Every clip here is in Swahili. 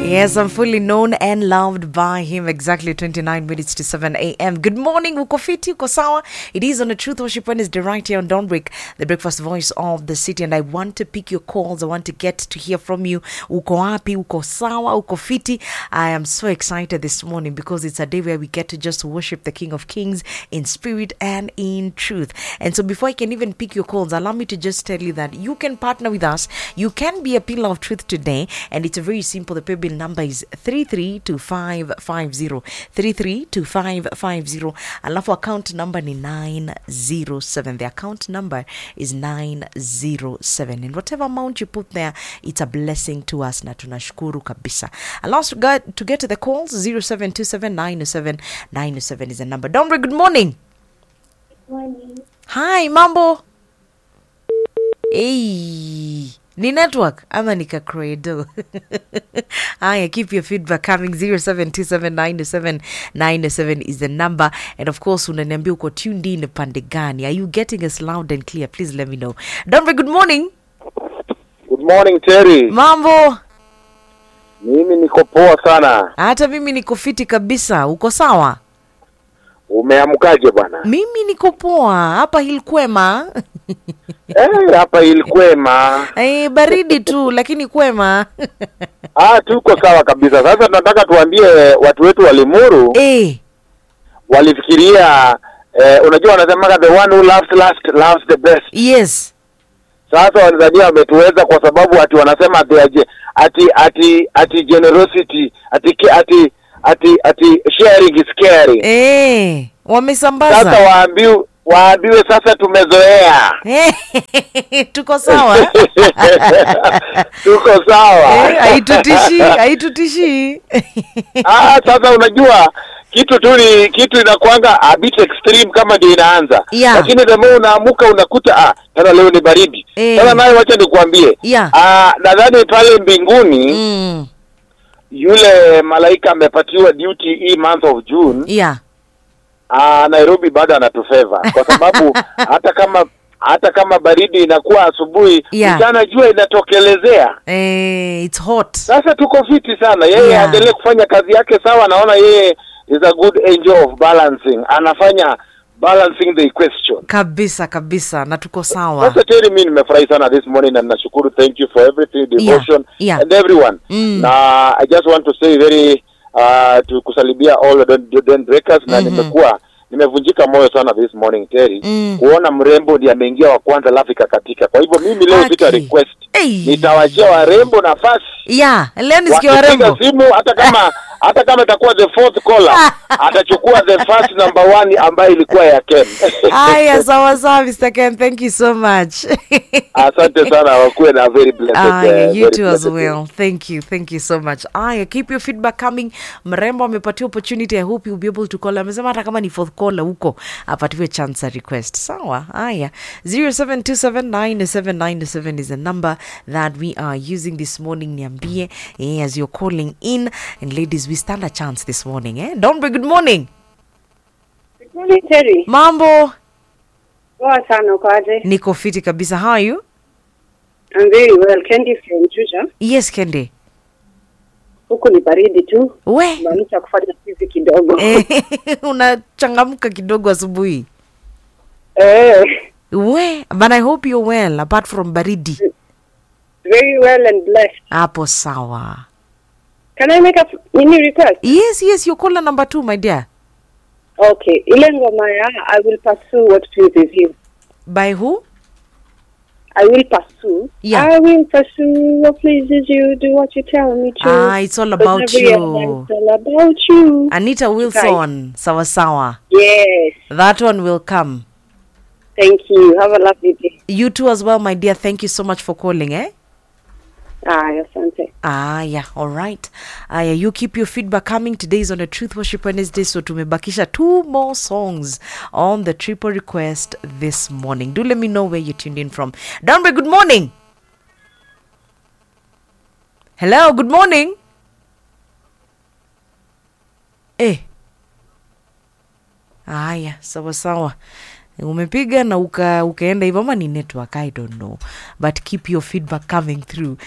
Yes, I'm fully known and loved by him. Exactly 29 minutes to 7 a.m. Good morning, uko fiti, uko sawa? It is on a Truth Worship Wednesday right here on Dawnbreak, the breakfast voice of the city. And I want to pick your calls. I want to get to hear from you. Uko wapi, uko sawa, uko fiti. I am so excited this morning because it's a day where we get to just worship the King of Kings in spirit and in truth. And so before I can even pick your calls, allow me to just tell you that you can partner with us. You can be a pillar of truth today. And it's very simple. The paybill number is 332550 332550 alafu account number ni 907 the account number is 907 and whatever amount you put there it's a blessing to us na tunashukuru kabisa allow us to get, to get to the calls 0727907907 is the number dombre good morning Morning. hi mambo hey ni network ama ni kakredo haya keep your feedback coming 07279797 is the number and of course unaniambia uko tuned in pande gani are you getting us loud and clear please let me know dombe good morning Good morning Terry. mambo Mimi niko poa sana. hata mimi niko fiti kabisa uko sawa Umeamkaje bwana? mimi niko poa hapa hilkwema Eh, hapa ilikwema. Eh, baridi tu lakini kwema Ah, tuko sawa kabisa. Sasa tunataka tuambie watu wetu wa Limuru eh, walifikiria eh, unajua wanasemaga the one who loves last loves the best. yes Sasa Wanzania wametuweza kwa sababu ati wanasema ati ati ati ati, ati generosity ati ki- ati ati ati sharing is caring. eh, Sasa wamesambaza waambiwe waambiwe sasa tumezoea. Eh, tuko sawa Tuko sawa. Eh, haitutishi haitutishi Ah, sasa unajua kitu tu ni kitu inakuanga a bit extreme kama ndio inaanza Yeah. lakini the more unaamuka unakuta ah tena leo ni baridi Eh. sasa naye wacha nikuambie Yeah. ah nadhani pale mbinguni mm, yule malaika amepatiwa duty hii month of June yeah ah Nairobi bado anatufeva kwa sababu hata kama hata kama baridi inakuwa asubuhi Yeah. mchana jua inatokelezea eh, it's hot sasa tuko fiti sana yeye Yeah. aendelee kufanya kazi yake sawa naona yeye is a good angel of balancing anafanya balancing the equation kabisa kabisa na tuko sawa sasa teri mi nimefurahi sana this morning na nashukuru thank you for everything devotion yeah. and everyone Mm. na i just want to say very uh, to kusalibia all the Don- Don breakers na Mhm. nimekuwa nimevunjika moyo sana this morning Terry Mm. kuona mrembo ndiye ameingia wa kwanza alafu ikakatika kwa hivyo mimi leo Haki. sita request Hey. nitawachia warembo nafasi yeah leo nisikia wakipiga warembo simu hata kama hata kama itakuwa the fourth caller atachukua the first number one ambayo ilikuwa ya Ken. haya sawa sawa mr ken thank you so much Asante sana wakuwe na very blessed. Aya, uh, you very too as blessed day. well. Thank you. Thank you so much. Aya, keep your feedback coming. Mrembo amepatia opportunity. I hope you'll be able to call. Amesema hata kama ni fourth caller huko apatiwe chance ya request. Sawa. Aya. 07279797 is the number that we are using this morning. Niambie eh, as you're calling in. And ladies, we stand a chance this morning. Eh? Don't be good morning. Good morning, Terry. Mambo. Poa sana uko aje? Niko fiti kabisa. How are you? I'm very well. Candy from Juja. Yes, Kende. Huku ni baridi tu. We. Maanisha kufanya hizi kidogo. Eh, unachangamka kidogo asubuhi. Eh, we but i hope you're well apart from baridi very well and blessed. hapo sawa Can I make a mini request? yes yes you're caller number two my dear Okay. Ile ngoma ya I will pursue what pleases you. by who I will pursue. Yeah. I will pursue what pleases you. Do what you tell me to. Ah, it's all about Because every other you. It's all about you. anita wilson sawa sawa Yes. that one will come Thank you. Have a lovely day. you too as well my dear thank you so much for calling eh Ah, asante. Ah, yeah, all right. Aya, you keep your feedback coming. Today is on a Truth Worship Wednesday, so tumebakisha two more songs on the triple request this morning. Do let me know where you tuned in from. Downway, good morning. Hello, good morning. Eh. Aya, sawa sawa. umepiga na uka, ukaenda hivyo ama ni network i don't know but keep your feedback coming through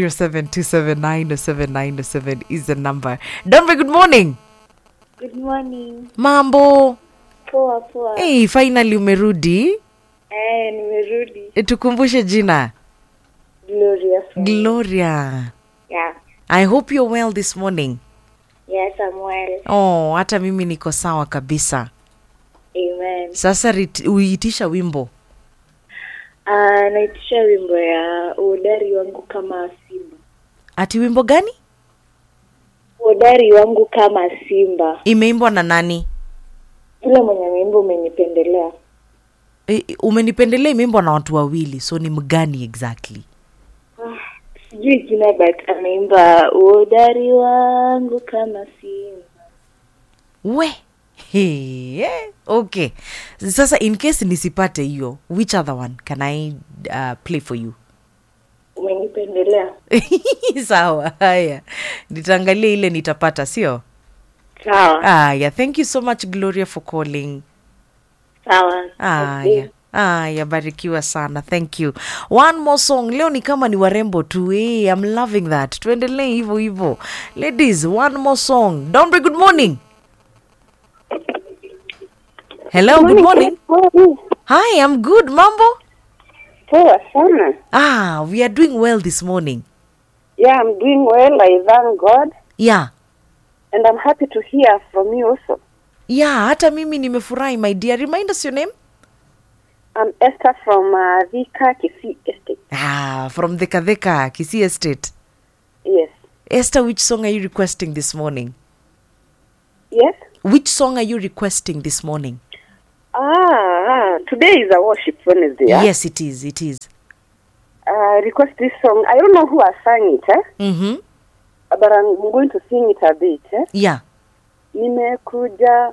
0727907907 is the number donbe good morning Good morning. mambo Poa poa. hey, finally umerudi Eh, nimerudi. e, tukumbushe jina Gloria. from- gloria Yeah. i hope you're well this morning Yes, I'm well. oh hata mimi niko sawa kabisa Amen. sasa rit- uitisha wimbo Ah, naitisha wimbo ya uhodari wangu kama simba. ati wimbo gani Uhodari wangu kama simba. imeimbwa na nani Yule mwenye wimbo umenipendelea. e, umenipendelea imeimbwa na watu wawili so ni mgani exactly Sijui jina but ameimba uhodari wangu kama simba. we Hey, eh, okay sasa in case nisipate hiyo which other one can i uh, play for you Umenipendelea. sawa haya nitaangalia ile nitapata sio Sawa. aya thank you so much gloria for calling Sawa. aya aya barikiwa sana thank you one more song leo ni kama ni warembo tu hey, i'm loving that tuendelee hivyo hivyo ladies one more song donbre good morning hello good morning hi i'm good mambo Poa sana. ah we are doing well this morning Yeah, I'm doing well. I thank God. yeah And I'm happy to hear from you also. yeah hata mimi nimefurahi my dear remind us your name I'm Esther from uh, Vika Kisi Estate. ah from the kadheka kisi estate Yes. esther which song are you requesting this morning Yes? which song are you requesting this morning Ah, today is a worship Wednesday. Yeah? yes it is it is Uh, request this song. I don't know who has sang it, eh? mm-hmm. but I'm going to sing it a bit. Eh? yeah Nimekuja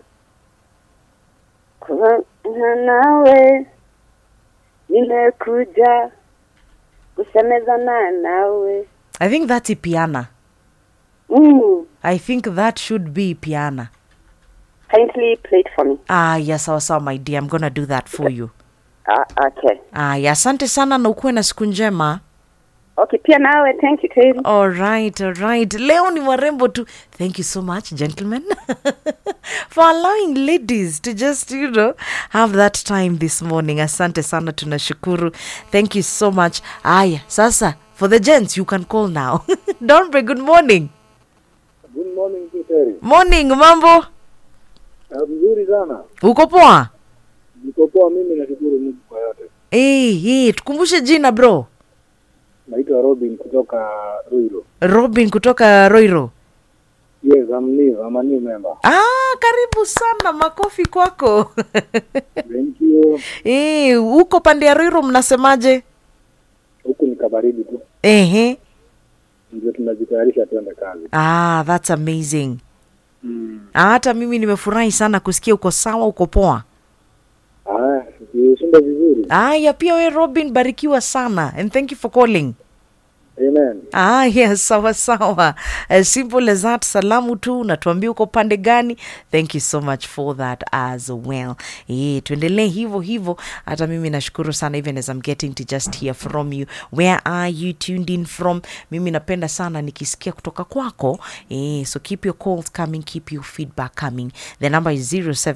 kuzungumza nawe, nimekuja kusemezana nawe. i think that's ipiana Mm. i think that should be piana Kindly play it for me. ah yes sawa sawa my dear i'm gonna do that for you Ah, okay. aya asante sana na ukuwe na siku njema Okay, pia nawe. Thank you, Terry. alright alright leo ni warembo tu thank you so much gentlemen for allowing ladies to just you know have that time this morning asante sana tunashukuru thank you so much aya sasa for the gents you can call now donbre good morning Good morning Terry. morning mambo Mzuri sana. uko poa Niko poa mimi nashukuru Mungu kwa yote. hey, hey, tukumbushe jina bro Naitwa Robin kutoka Ruiro. robin kutoka roiro Yes, I'm new. I'm a new member. ah, karibu sana makofi kwako Thank you. hey, uko pande ya roiro mnasemaje Huku ni kabaridi tu. ehe Ndio tunajitayarisha tuende kazi. ah, that's amazing Mm. Ah, hata mimi nimefurahi sana kusikia uko sawa uko poa Ah, ushinda vizuri. aya pia we robin barikiwa sana and thank you for calling Amen. Ah, yes, sawa sawa. As simple as that. Salamu tu natuambia uko pande gani. Thank you so much for that as well. Eh, tuendelee hivyo hivyo. Hata mimi nashukuru sana even as I'm getting to just hear from you. Where are you tuned in from? Mimi napenda sana nikisikia kutoka kwako. Eh, so keep your calls coming, keep your feedback coming. The number is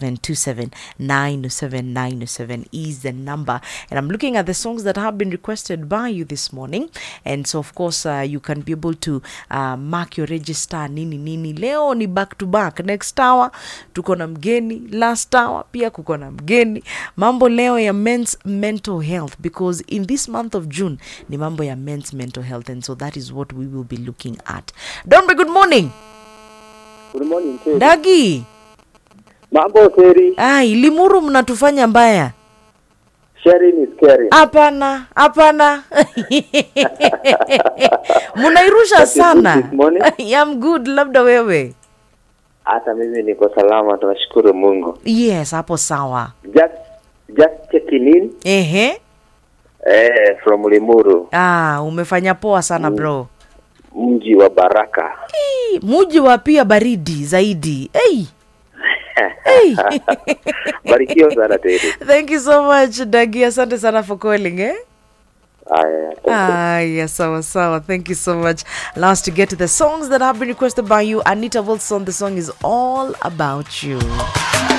0727 is the number. And I'm looking at the songs that have been requested by you this morning. And so of course uh, you can be able to uh, mark your register nini nini. Leo ni back to back. Next hour tuko na mgeni, last hour pia kuko na mgeni. Mambo leo ya men's mental health because in this month of June ni mambo ya men's mental health and so that is what we will be looking at. Dombe, good morning. Good morning Terry. Dagi. Mambo Terry. Ai, Limuru mnatufanya mbaya. Sharing is caring. Hapana, hapana. Munairusha That is good sana. this morning. I'm good, labda wewe. hata mimi niko salama tunashukuru mungu Yes, hapo sawa. just just checking in Ehe. eh, from limuru Ah, umefanya poa sana bro. mji wa baraka Ii, Muji wa pia baridi zaidi. Hey. Hey. Barikiwa sana Teri. Thank you so much Dagi, asante sana for calling eh? Haya, thank you. Aya, sawa sawa. Thank you so much. Allow us to get to the songs that have been requested by you. Anita Wilson, the song is all about you.